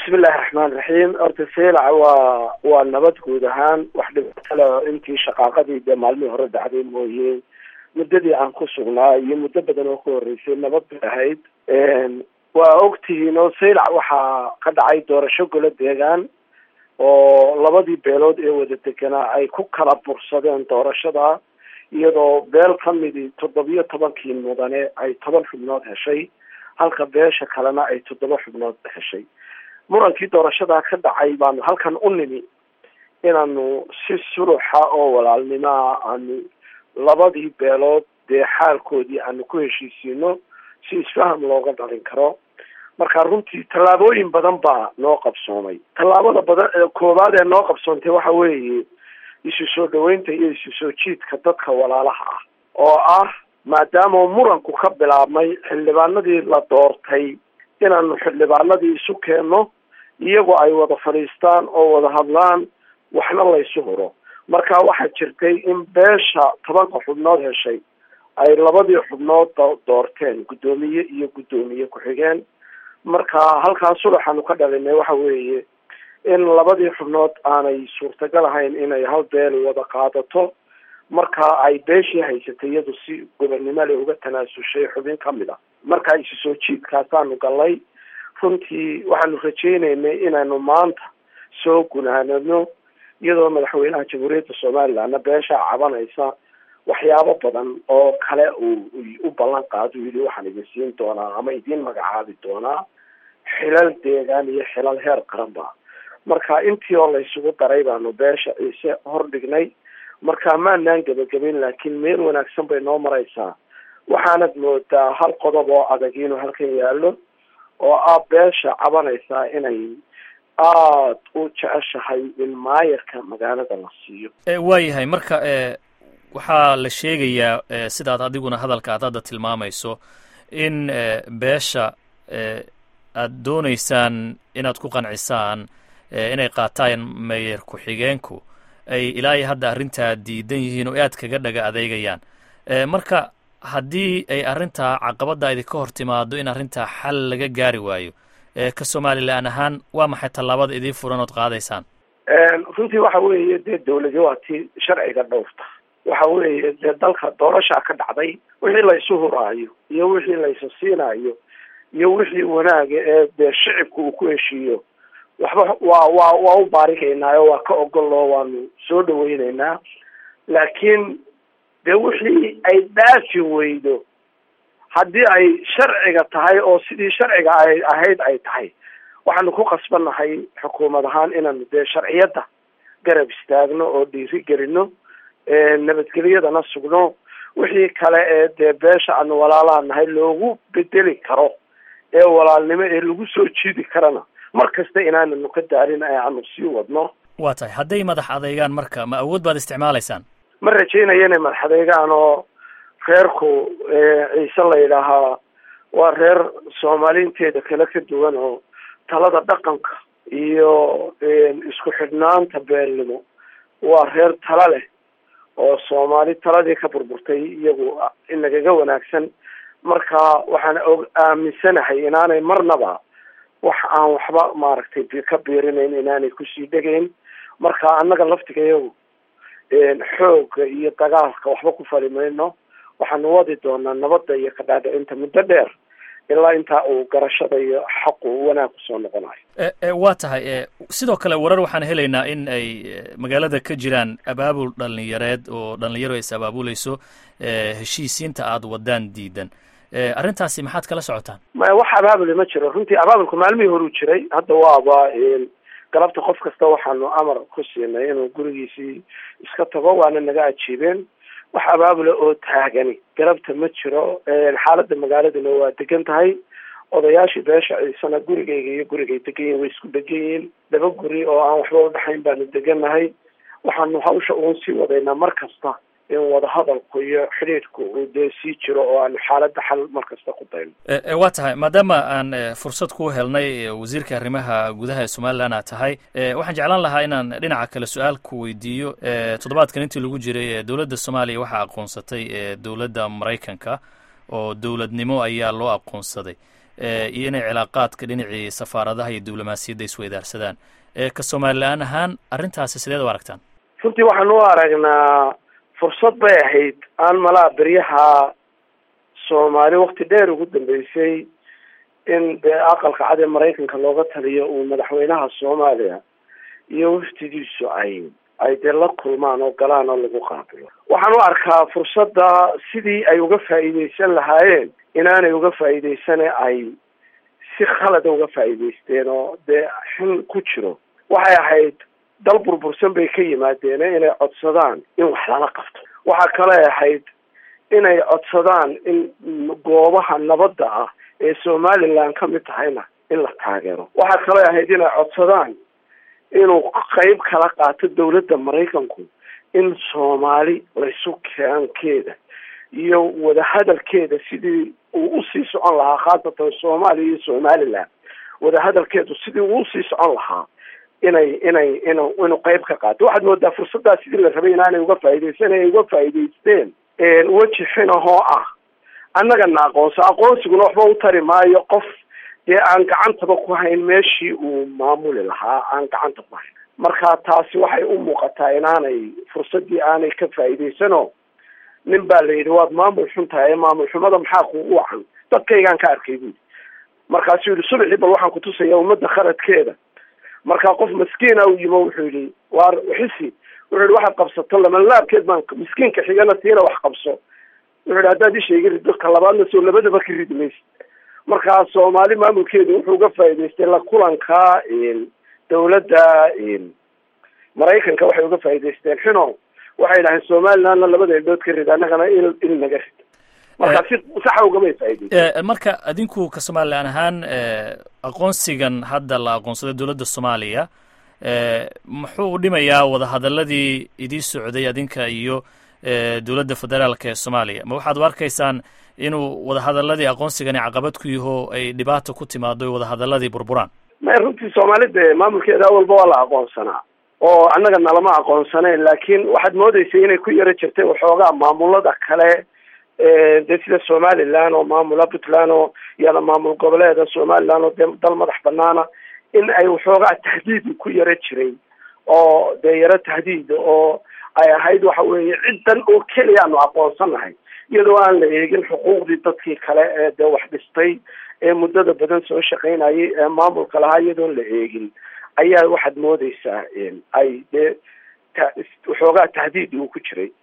bismillahi raxmaan raxiim horta seylac waa waa nabad guud ahaan wax dhibaato leh oo intii shaqaaqadii dee maalmihii hore dhacday mooye muddadii aan ku sugnaa iyo muddo badan oo ka horreysay nabad bay ahayd waa ogtihiin oo seylac waxaa ka dhacay doorasho golo deegaan oo labadii beelood ee wada deganaa ay ku kala bursadeen doorashada iyadoo beel ka midi toddobiyo tobankii mudane ay toban xubnood heshay halka beesha kalena ay toddoba xubnood heshay murankii doorashadaa ka dhacay baanu halkan u nimi inaanu si suluxa oo walaalnimaa aanu labadii beelood dee xaalkoodii aanu ku heshiisiino si isfaham looga dhalin karo marka runtii tallaabooyin badan baa noo qabsoomay tallaabada badan ee koowaad ee noo qabsoontay waxa weeye isu soo dhaweynta iyo isu soo jiidka dadka walaalaha ah oo ah maadaama muranku ka bilaabmay xildhibaanadii la doortay inaanu xildhibaanadii isu keenno iyagoo ay wada fadhiistaan oo wada hadlaan waxna laysu huro marka waxaa jirtay in beesha tobanka xubnood heshay ay labadii xubnood doorteen guddoomiye iyo guddoomiye ku-xigeen marka halkaa sulaxaanu ka dhalinay waxa weeye in labadii xubnood aanay suurtagal ahayn inay hal beel wada qaadato marka ay beeshii haysatay iyadu si gobonnimo le uga tanaasushay xubin kamid a marka isu soo jiidkaasaanu gallay runtii waxaanu rajaynaynay inaynu maanta soo gunaanano iyadoo madaxweynaha jamhuuriyadda somalilandna beeshaa cabanaysa waxyaabo badan oo kale uu u ballan qaado yidhi waxaan idin siin doonaa ama idiin magacaabi doonaa xilal deegaan iyo xilal heer qaranba marka intii oo laysugu daray baanu beesha ciise hor dhignay marka maanaan gebagabayn laakiin meel wanaagsan bay noo maraysaa waxaanad moodaa hal qodob oo adag inuu halkan yaallo oo ah beesha cabanaysaa inay aada u jeceshahay in maayarka magaalada la siiyo waayahay marka waxaa la sheegayaa sidaad adiguna hadalka aad hadda tilmaamayso in beesha aad doonaysaan inaad ku qancisaan inay qaataan meyer ku-xigeenku ay ilaa iyo hadda arrintaa diidan yihiin oo aad kaga dhaga adeegayaan marka haddii ay arrintaa caqabadda idinka hor timaado in arrintaa xal laga gaari waayo ka somalilan ahaan waa maxay tallaabada idiin furan ood qaadaysaan runtii waxa weeye dee dawladi waa tii sharciga dhowrta waxa weeye dee dalka doorashaa ka dhacday wixii laysu huraayo iyo wixii laysu siinaayo iyo wixii wanaaga ee dee shicibka uu ku heshiiyo waxba waa waa waa u baarigaynaa oo waa ka ogoloo waanu soo dhaweyneynaa laakiin dee wixii ay dhaafi weydo haddii ay sharciga tahay oo sidii sharciga ay ahayd ay tahay waxaanu ku qasbannahay xukuumad ahaan inaanu dee sharciyadda garab istaagno oo dhiiri gelino nabadgelyadana sugno wixii kale ee dee beesha aanu walaalaha nahay loogu bedeli karo ee walaalnimo ee lagu soo jiidi karana mar kasta inaananu ka daarin ee aanu sii wadno waa tahay hadday madax adeegaan marka ma awood baad isticmaalaysaan ma rajaynayo inay madax adeegaan oo reerku ciise la yidhaahaa waa reer soomaaliinteeda kale ka duwan oo talada dhaqanka iyo isku xidhnaanta beelnimo waa reer tala leh oo soomaali taladii ka burburtay iyagu inagaga wanaagsan marka waxaan og aaminsanahay inaanay marnaba wax aan waxba maaragtay ka biirinayn inaanay kusii dhegayn marka annaga laftigayagu xoogga iyo dagaalka waxba ku fali mayno waxaanu wadi doonaa nabadda iyo kadhaadhicinta muddo dheer ilaa intaa uu garashada iyo xaqu wanaag kusoo noqonayo waa tahay sidoo kale warar waxaan helaynaa in ay magaalada ka jiraan abaabul dhalinyareed oo dhalinyaro is abaabulayso heshiisiinta aada wadaan diidan arrintaasi maxaad kala socotaan maya wax abaabule ma jiro runtii abaabulku maalmihii horuu jiray hadda waaba galabta qof kasta waxaanu amar ku siinay inuu gurigiisii iska tago waana naga ajiibeen wax abaabule oo taagani galabta ma jiro xaaladda magaaladuna waa degan tahay odayaashii beesha ciisana gurigayga iyo gurigay degan yihin way isku degan yihiin laba guri oo aan waxba udhexayn baanu degannahay waxaanu hawsha uun sii wadaynaa mar kasta in wadahadalku iyo xidhiidhku uu dee sii jiro oo aanu xaaladda xal mar kasta ku dayno waa tahay maadaama aan fursad ku helnay wasiirka arrimaha gudaha ee somalilan aad tahay waxaan jeclaan lahaa inaan dhinaca kale su-aal ku weydiiyo toddobaadkan intii lagu jiray dowladda soomaaliya waxaa aqoonsatay dowladda maraykanka oo dowladnimo ayaa loo aqoonsaday iyo inay cilaaqaadka dhinacii safaaradaha iyo diblomaasiyadda isweydaarsadaan ka somalilaan ahaan arrintaasi sideed u aragtaan runtii waxaan u aragnaa fursad bay ahayd aan malaa beryaha soomaali wakti dheer ugu dambeysay in dee aqalka cad ee maraykanka looga taliyo uu madaxweynaha soomaaliya iyo waftidiisu ay ay dee la kulmaan oo galaan oo lagu qaabilo waxaan u arkaa fursadda sidii ay uga faa'iideysan lahaayeen inaanay uga faa'iideysane ay si khalada uga faa'iideysteen oo dee xin ku jiro waxay ahayd dal burbursan bay ka yimaadeen inay codsadaan in wax lala qabto waxaa kale ahayd inay codsadaan in goobaha nabadda ah ee somaliland ka mid tahayna in la taageero waxaa kale ahayd inay codsadaan inuu qeyb kala qaato dawladda maraykanku in soomaali laysu keenkeeda iyo wadahadalkeeda sidii uu usii socon lahaa khaasatan soomaaliya iyo somaliland wadahadalkeedu sidii uu usii socon lahaa inay inay inu inuu qeyb ka qaato waxaad moodaa fursaddaa sidii la rabay inaanay uga faa'iideysan ay uga faa'iideysteen weji xinahoo ah annagana aqoonso aqoonsiguna waxba u tari maayo qof dee aan gacantaba ku hayn meeshii uu maamuli lahaa aan gacanta ku hayn marka taasi waxay u muuqataa inaanay fursaddii aanay ka faa'iideysanoo nin baa la yidhi waad maamul xun tahay ee maamul xumada maxaa kuugu wacan dadkaygaan ka arkay buudi markaasuu yidhi subaxii bal waxaan kutusaya ummadda khaladkeeda markaa qof maskiina u yimo wuxuu yidhi waar xisi wuxuu yihi waxaad qabsato lamanlaabkeed baan miskiinka xigana tiina wax qabso wuxuu yihi haddaad isha iga riddo ka labaadna soo labadaba ka ridi maysa markaa soomaali maamulkeedu wuxuu uga faa'iideystay la kulanka dawladda maraykanka waxay uga faa'iideysteen xino waxay dhaaheen somalilandna labada indhood ka rid annagana il il naga rid marka si saxa ugamay faa'iideysten marka adinku ka somalilan ahaan aqoonsigan hadda la aqoonsaday dowladda soomaaliya muxuu u dhimayaa wadahadaladii idii socday adinka iyo dowladda federaalka ee soomaaliya ma waxaad u arkaysaan inuu wadahadaladii aqoonsigani caqabad ku yaho ay dhibaata ku timaado o wadahadaladii burburaan may runtii soomaalida maamulkeeda awalba waa la aqoonsanaa oo annaga nalama aqoonsaneen laakiin waxaad moodeysay inay ku yaro jirtay waxoogaa maamulada kale dee sida somaliland oo maamula puntland oo iyada maamul goboleeda somaliland oo dee dal madax banaana in ay waxoogaa tahdiid ku yaro jiray oo dee yaro tahdiid oo ay ahayd waxa weeye ciddan oo keliya aanu aqoonsanahay iyadoo aan la eegin xuquuqdii dadkii kale ee dee wax dhistay ee muddada badan soo shaqaynayay ee maamulka lahaa iyadoon la eegin ayaa waxaad moodeysaa ay dee waxoogaa tahdiid uu ku jiray